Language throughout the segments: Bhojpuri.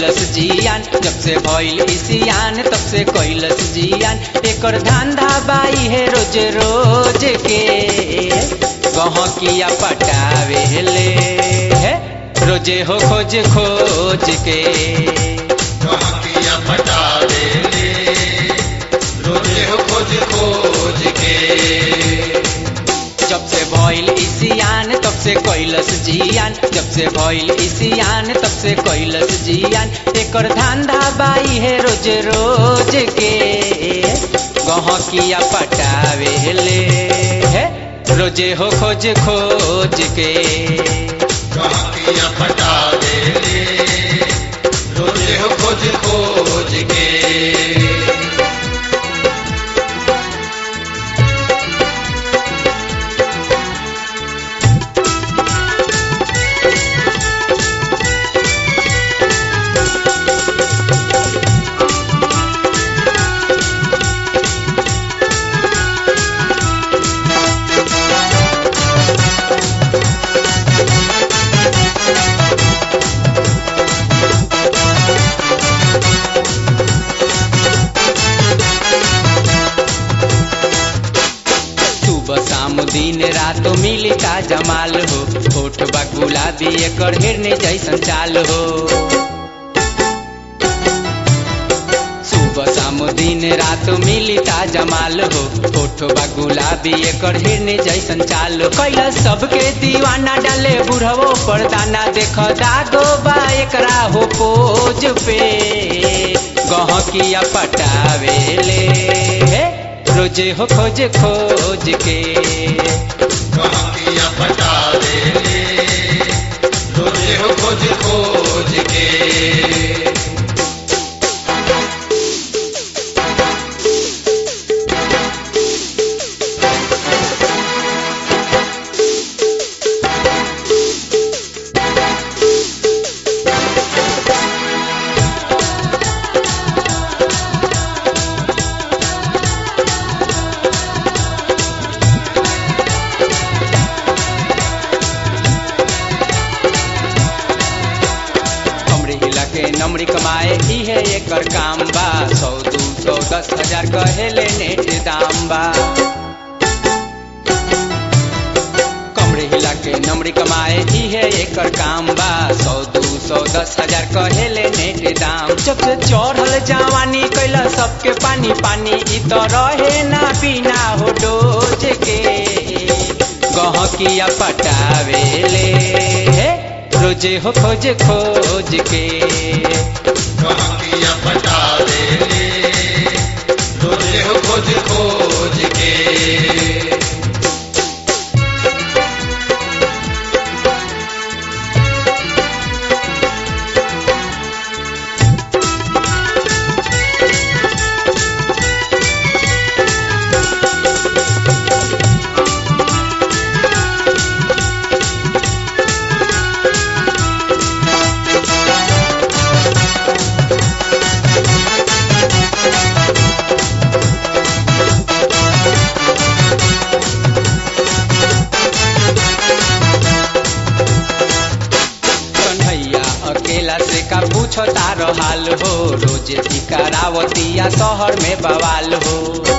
कैलस जियान जब से भइल इसियान तब से कैलस जियान एकर धंधा बाई है रोज रोज के गहकिया पटावे ले है रोजे हो खोज खोज के गहकिया पटावे ले रोजे हो खोज खोज के जब से भइल इसियान तब से कैलस जियान जब से भइल इसियान तब से कैलस जियान एकर धंधा बाई है रोज रोज के गहकिया पटावे ले है रोजे हो खोज खोज के गहकिया पटावे ले रोजे हो खोज खोज के सुबह शाम दिन रात मिली का जमाल हो होठ बा गुलाबी एकर हिरने जैसन चाल हो सुबह शाम दिन रात मिली का जमाल हो होठ बा गुलाबी एकर हिरने जैसन चाल हो कैला सबके दीवाना डाले बुढ़वो पर दाना देख दागो बा एकरा हो पोज पे गहकिया पटावे ले हे रोजे हो खोज खोज के गहकिया पटावे ले रोजे हो खोज खोज के हमरे हिला के नमरी कमाए ही है एकर काम बा सौ दू सौ दस हजार कहेले नेट दाम बा कमरे हिला के नमरी कमाए ही है एकर काम बा सौ दू सौ दस हजार कहेले नेट दाम जब से चढ़ल जवानी कैला सबके पानी पानी इ तो रहे ना बिना हो डोज के गहकिया पटावे ले हे रोजे हो खोज खोज के गहकिया पटावे ले रोजे हो खोज खोज के कन्हैया अकेला से का पूछो तारो हाल हो रोजे की करावतिया शहर में बवाल हो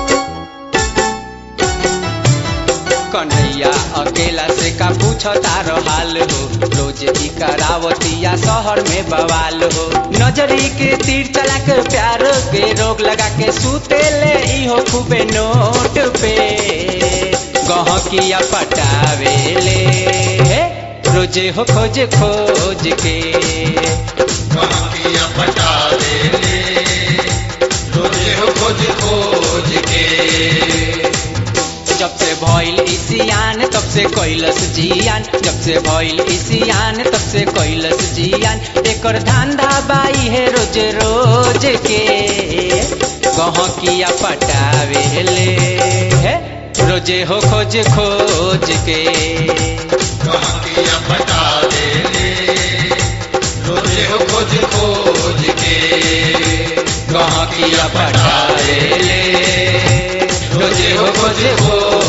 कन्हैया अकेला से का पूछो तारो हाल हो रोजे की करावतिया शहर में बवाल हो नजरी के तीर चला के प्यार के रोग लगा के सूते ले इहो खूबे नोट पे गहकिया पटावे ले हे रोजे हो खोज खोज के गहकिया पटावे ले रोजे हो खोज खोज के जब से भइल इसियान तब से कैलस जियान जब से भइल इसियान तब से कैलस जियान एकर धंधा बाई है रोज रोज के गहकिया पटावे ले हे रोजे हो खोज खोज के गहकिया पटावे ले रोजे हो खोज खोज के गहकिया पटावे ले रोजे हो खोज खोज